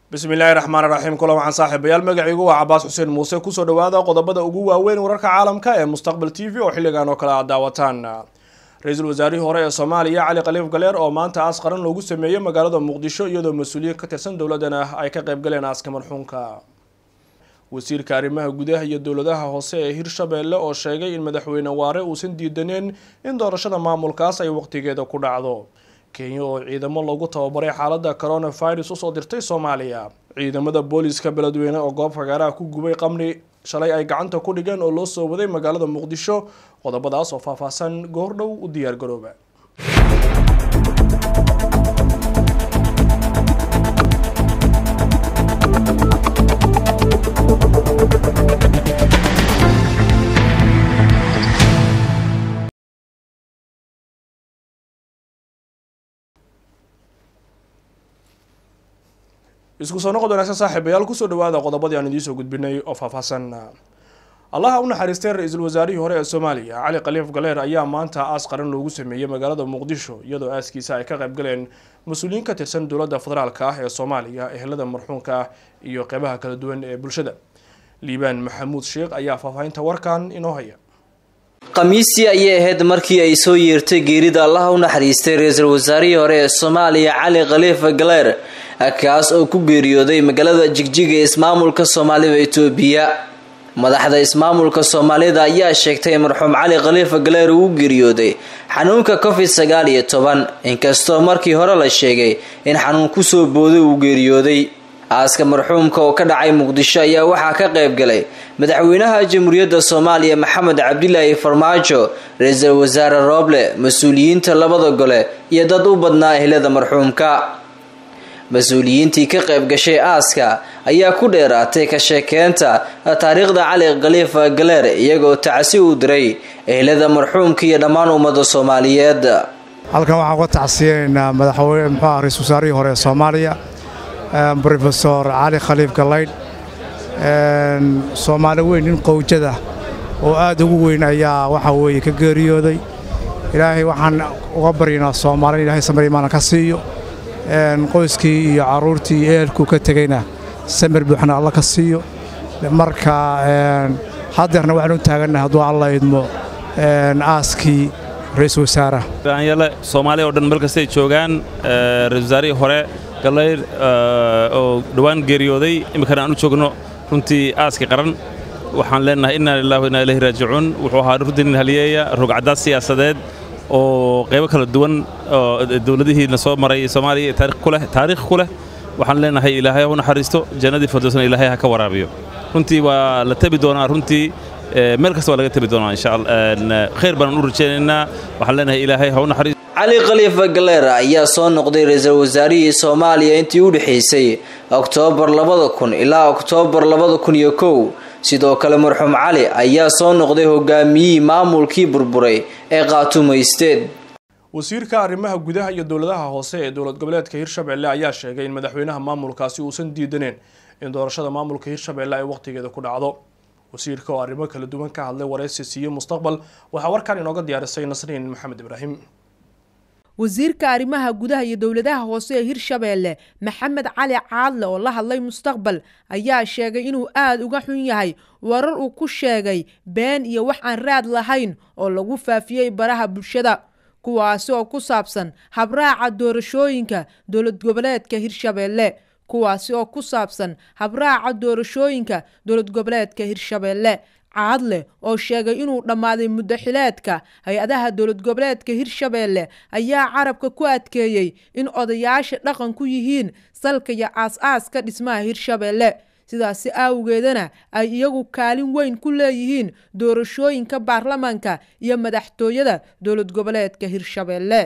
bismillaahi raxmaan raxiim kula waxaan saaxiibayaal magacaygu waa cabaas xuseen muuse kusoo dhawaada qodobada ugu waaweyn wararka caalamka ee mustaqbal t v oo xilligan oo kale aad daawataan ra-iisul wasaarihii hore ee soomaaliya cali khaliif galeer oo maanta aas qaran loogu sameeyey magaalada muqdisho iyadoo mas-uuliyiin ka tirsan dowladana ay ka qayb galeen aaska marxuunka wasiirka arrimaha gudaha iyo dowladaha hoose ee hirshabeelle oo sheegay in madaxweyne waare uusan diidaneen in doorashada maamulkaas ay waqtigeeda ku dhacdo kenya oo ciidamo lagu tababaray xaalada coronavirus usoo dirtay soomaaliya ciidamada booliska beledweyne oo goob fagaaraha ku gubay qamri shalay ay gacanta ku dhigeen oo loo soo waday magaalada muqdisho qodobadaas oo faahfaahsan goordhow u diyaargarooba isku soo noqod wanaagsan saaxiibayaal kusoo dhawaada qodobadii aan idiinsoo gudbinay oo faahfaahsan allaha u naxariistay ra-iisul wasaarihii hore ee soomaaliya cali khaliif galeer ayaa maanta aas qaran loogu sameeyey magaalada muqdisho iyadoo aaskiisa ay ka qayb galeen mas-uuliyiin ka tirsan dowladda federaalka ah ee soomaaliya ehelada marxuunka ah iyo qeybaha kala duwan ee bulshada liibaan maxamuud sheekh ayaa faahfaahinta warkan inoo haya khamiistii ayay ahayd markii ay soo yeertay geerida allaha u naxariistay ra-iisul wasaarihii hore ee soomaaliya cali khaliif galeer kaas oo ku geeriyooday magaalada jigjiga ee ismaamulka soomaalida itoobiya madaxda ismaamulka soomaalida ayaa sheegtay in marxuum cali khaliifa galeer uu u geeriyooday xanuunka covid sagaal iyo toban inkastoo markii hore la sheegay in xanuun kusoo booday uu geeriyooday aaska marxuumka oo ka dhacay muqdisho ayaa waxaa ka qayb galay madaxweynaha jamhuuriyadda soomaaliya maxamed cabdilaahi farmaajo ra-iisul wasaare rooble mas-uuliyiinta labada gole iyo dad u badnaa ehlada marxuumka mas-uuliyiintii ka qayb gashay aaska ayaa ku dheeraatay ka sheekeynta taariikhda cali khaliifa galeer iyagoo tacsi u diray ehlada marxuumka iyo dhammaan ummada soomaaliyeed halkan waxaan uga tacsiyeynaynaa madaxweyne muxuuah ra-isul wasaarihii hore ee soomaaliya brofesor cali khaliif galaydh soomaali weyn nin qowjada oo aad ugu weyn ayaa waxa weeye ka geeriyooday ilaahay waxaan uga baryaynaa soomaali ilahay samarimaana ka siiyo qoyskii iyo carruurtii iyo ehelkuu ka tegeyna samir buuxna alla ka siiyo marka haddeerna waxaan u taagannahay hadduu alla idmo aaskii ra-iisul wasaaraha yaale soomaaliya oo dhan meel kastay joogaan ra-isul wasaarihii hore galayr oo dhowaan geeriyooday iminkana aan u joogno runtii aaskii qaran waxaan leenahay inna lillahi wa inna ilayhi raajicuun wuxuu ahaa runtii nin haliyeeya rogcadaad siyaasadeed oo qaybo kala duwan oo dowladihiina soo maray soomaaliya taariikh ku leh waxaan leenahay ilaahay ha u naxariisto jannadii firdowsna ilaahay ha ka waraabiyo runtii waa la tebi doonaa runtii meel kasta waa laga tebi doonaa insha allah khayr baan u rajaynaynaa waxaan leenahay ilaahay ha u naxariisto cali khaliifa galeer ayaa soo noqday ra-iisul wasaarihii soomaaliya intii u dhexaysay oktoobar labada kun ilaa oktoobar labada kun iyo kow sidoo kale marxuum cali ayaa soo noqday hogaamiyihii maamulkii burburay ee qaatumaysteed wasiirka arrimaha gudaha iyo dowladaha hoose ee dowlad goboleedka hirshabelle ayaa sheegay in madaxweynaha maamulkaasi uusan diidaneen in doorashada maamulka hirshabelle ay waqtigeeda ku dhacdo wasiirka oo arrimo kala duwan ka hadlay waraysi siiyo mustaqbal waxaa warkan inooga diyaarisay nasriin maxamed ibraahim wasiirka arrimaha gudaha iyo dowladaha hoose ee hirshabeelle maxamed cali caadle oo la hadlay mustaqbal ayaa sheegay inuu aada uga xun yahay warar uu ku sheegay been iyo wax aan raad lahayn oo lagu faafiyey baraha bulshada kuwaasi oo ku saabsan habraaca doorashooyinka dowlad goboleedka hirshabeelle kuwaasi oo ku saabsan habraaca doorashooyinka dowlad goboleedka hirshabeelle caadle oo sheegay inuu dhammaaday muddo xileedka hay-adaha dowlad goboleedka hirshabeelle ayaa carabka ku adkeeyey in odayaasha dhaqan ku yihiin salka iyo aas-aaska dhismaha hirshabeelle sidaasi awgeedana ay iyagu kaalin weyn ku leeyihiin doorashooyinka baarlamaanka iyo madaxtooyada dowlad goboleedka hirshabeelle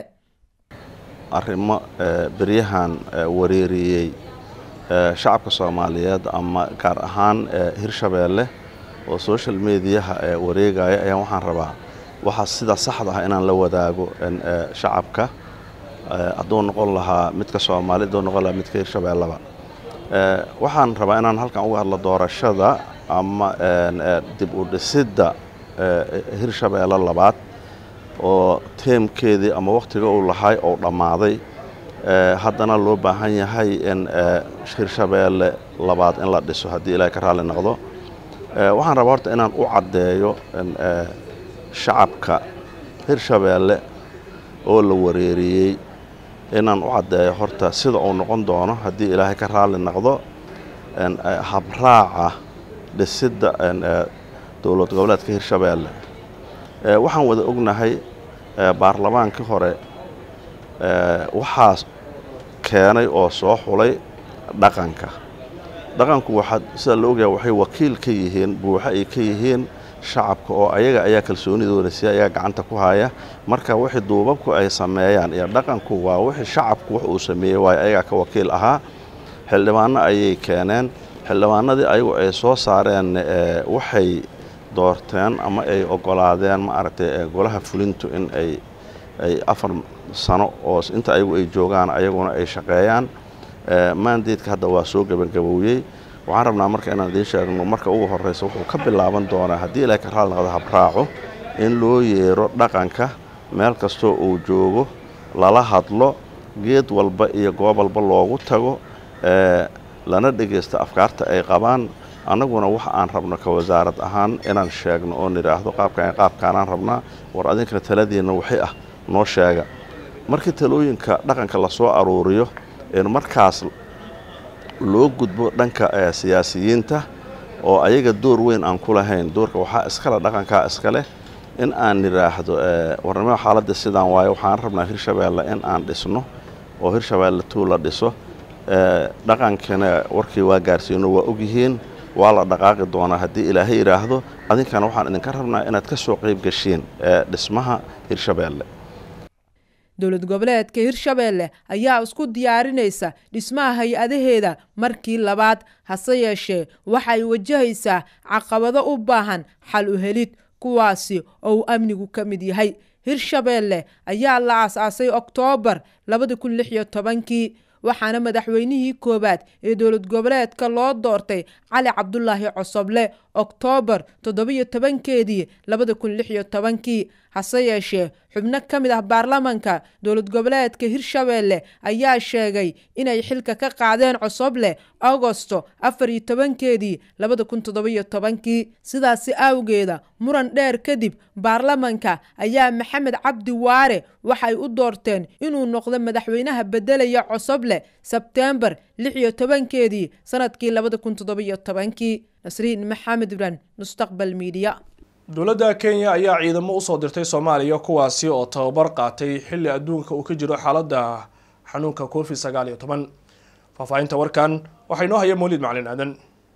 arrimo beryahan wareeriyey shacabka soomaaliyeed ama gaar ahaan hirshabeelle oo social mediyaha ee wareegaya ayaa waxaan rabaa waxaa sida saxda ah inaan la wadaago shacabka hadduu noqon lahaa midka soomaali hadduu noqon lahaa midka hirshabeelleba waxaan rabaa inaan halkan uga hadlo doorashada ama dib u dhisidda hirshabeelle labaad oo teemkeedii ama wakhtiga uu lahay oo dhammaaday haddana loo baahan yahay in hirshabeelle labaad in la dhiso haddii ilaahay ka raalli noqdo waxaan rabaa horta inaan u caddeeyo shacabka hirshabeelle oo la wareeriyey inaan u caddeeyo horta sida uu noqon doono haddii ilaahay ka raalli noqdo habraaca dhisidda dowlad goboleedka hirshabeelle waxaan wada ognahay baarlamaankii hore waxaa keenay oo soo xulay dhaqanka dhaqanku waxaa sida la ogyahay waxay wakiil ka yihiin buuxo ay ka yihiin shacabka oo ayaga ayaa kalsoonidooda si ayaga gacanta ku haya marka wixii duubabku ay sameeyaan iyo dhaqanku waa wixii shacabku wax uu sameeyey waayo ayagaa ka wakiil ahaa xildhibaano ayay keeneen xildhibaanadii ayagu ay soo saareen waxay doorteen ama ay ogolaadeen maaragtay golaha fulintu in ay ay afar sano oo inta ayagu ay joogaan ayaguna ay shaqeeyaan maandeedka hadda waa soo gebagaboweyey waxaan rabnaa marka inaan idiin sheegno marka ugu horreysa wuxuu ka bilaaban doonaa haddii ilaahay ka raali noqdo habraaco in loo yeero dhaqanka meel kastoo uu joogo lala hadlo geed walba iyo goob walba loogu tago lana dhegaysto afkaarta ay qabaan annaguna wax aan rabno ka wasaarad ahaan inaan sheegno oo nidhaahdo qaabkaan qaabkaanaan rabnaa war adinkana taladiinna waxay ah noo sheega markii talooyinka dhaqanka lasoo aruuriyo in markaas loo gudbo dhanka siyaasiyiinta oo ayaga door weyn aan ku lahayn doorka waxaa iskale dhaqankaa iska leh in aan nidhaahdo warnimo xaaladda sidaan waayo waxaan rabnaa hirshabeelle in aan dhisno oo hirshabeelle tuu la dhiso dhaqankana warkii waa gaarsiino waa ogyihiin waa la dhaqaaqi doonaa haddii ilaahay yidhaahdo adinkana waxaan idinka rabnaa inaad ka soo qayb gashiin dhismaha hirshabeelle dowlad goboleedka hirshabeelle ayaa isku diyaarinaysa dhismaha hay-adaheeda markii labaad hase yeeshee waxay wajahaysaa caqabado u baahan xal u helid kuwaasi oo uu amnigu ka mid yahay hirshabeelle ayaa la aas-aasay oktoobar labada kun lix iyo tobankii waxaana madaxweynihii koowaad ee dowlad goboleedka loo doortay cali cabdulaahi cosoble oktoobar toddobiyo tobankeedii labada kun lix iyo tobankii hase yeeshee xubno ka mid ah baarlamanka dowlad goboleedka hirshabeelle ayaa sheegay inay xilka ka qaadeen cosoble agosto afar iyo tobankeedii labada kun toddobiyo tobankii sidaasi awgeeda muran dheer kadib baarlamanka ayaa maxamed cabdi waare waxay u doorteen inuu noqdo madaxweynaha bedelaya cosoble sebteembar lix iyo tobankeedii sanadkii labada kun toddobiyo tobankii nasriin maxamed ibran mustaqbal miidiya dowladda kenya ayaa ciidamo usoo dirtay soomaaliya kuwaasi oo tababar qaatay xilli adduunka uu ka jiro xaaladda xanuunka covid sagaal iyo toban faahfaahinta warkan waxaa inoo haya mawlid macalin aadan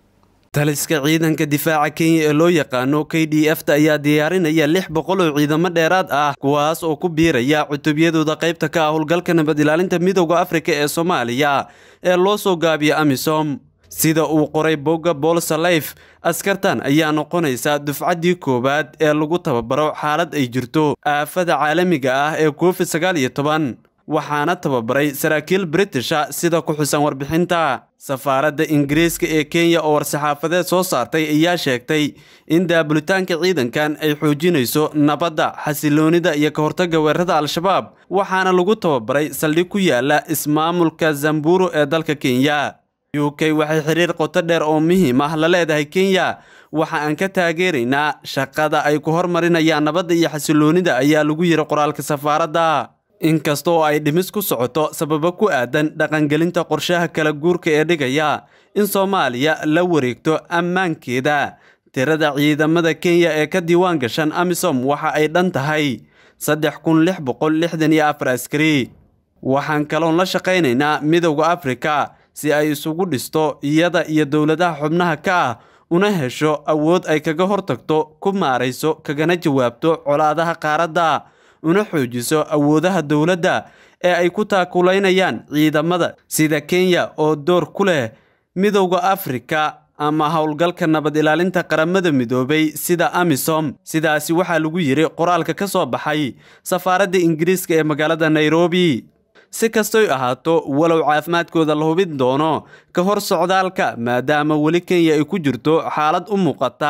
taliska ciidanka difaaca kenya ee loo yaqaano k d f ta ayaa diyaarinaya lix boqol oo ciidamo dheeraad ah kuwaas oo ku biiraya cutubyadooda qaybta ka ah howlgalka nabad ilaalinta midooda afrika ee soomaaliya ee loo soo gaabiya amisom sida uu qoray bogga bolsaleyf askartan ayaa noqonaysa dufcaddii koowaad ee lagu tababaro xaalad ay jirto aafada caalamiga ah ee covid sagaal iyo toban waxaana tababaray saraakiil britisha sida ku xusan warbixinta safaaradda ingiriiska ee kenya oo war-saxaafadeed soo saartay ayaa sheegtay in daabulitaanka ciidankan ay xoojinayso nabadda xasiloonida iyo ka hortagga weerarada al-shabaab waxaana lagu tababaray saldhig ku yaala ismaamulka zamburu ee dalka kenya u k waxay xiriir qoto dheer oo muhiim ah la leedahay kenya waxa aan ka taageeraynaa shaqada ay ku hormarinayaan nabadda iyo xasiloonida ayaa lagu yiri qoraalka safaaradda inkasta oo ay dhimis ku socoto sababo ku aadan dhaqangelinta qorshaha kala guurka ee dhigaya in soomaaliya la wareegto ammaankeeda tirada ciidamada kenya ee ka diiwaan gashan amisom waxa ay dhan tahay saddex kun lix boqol lixdan iyo afar askari waxaan kaloon la shaqaynaynaa midowda afrika si ay isugu dhisto iyada iyo dowladaha xubnaha ka ah una hesho awood ay kaga hortagto ku maarayso kagana jawaabto colaadaha qaaradda una xoojiso awoodaha dowladda ee ay ku taakulaynayaan ciidamada sida kenya oo door ku leh midowda afrika ama howlgalka nabad ilaalinta qaramada midoobay sida amisom sidaasi waxaa lagu yidhi qoraalka ka soo baxay safaaradda ingiriiska ee magaalada nairobi si kastoy ahaato walow caafimaadkooda la hubin doono ka hor socdaalka maadaama weli kenya ay ku jirto xaalad u muuqata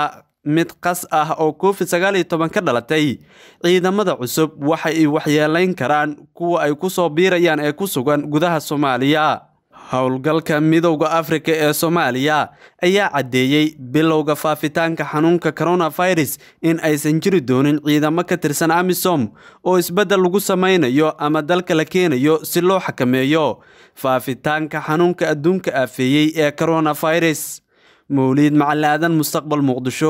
mid qas ah oo covid sagaal iyo toban ka dhalatay ciidamada cusub waxa ay waxyeelayn karaan kuwa ay ku soo biirayaan ee ku sugan gudaha soomaaliya howlgalka midowda afrika ee soomaaliya ayaa caddeeyey bilowga faafitaanka xanuunka coronavirus in aysan jiri doonin ciidamo ka tirsan amisom oo isbeddel lagu samaynayo ama dalka la keenayo si loo xakameeyo faafitaanka xanuunka adduunka aafeeyey ee coronavirus mawliid macalaadan mustaqbal muqdisho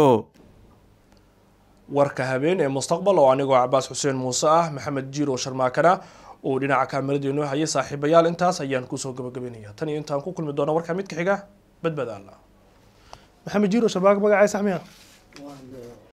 warka habeen ee mustaqbal oo anigoo cabaas xuseen muuse ah maxamed jiiro sharmaakana uu dhinaca kaamirada inoo hayay saaxiibayaal intaas ayaan kusoo gabagabeynaya tan iyo intaan ku kulmi doono warka midka xiga badbadaala maxamed jiiro sharmaaka magacay saxmiya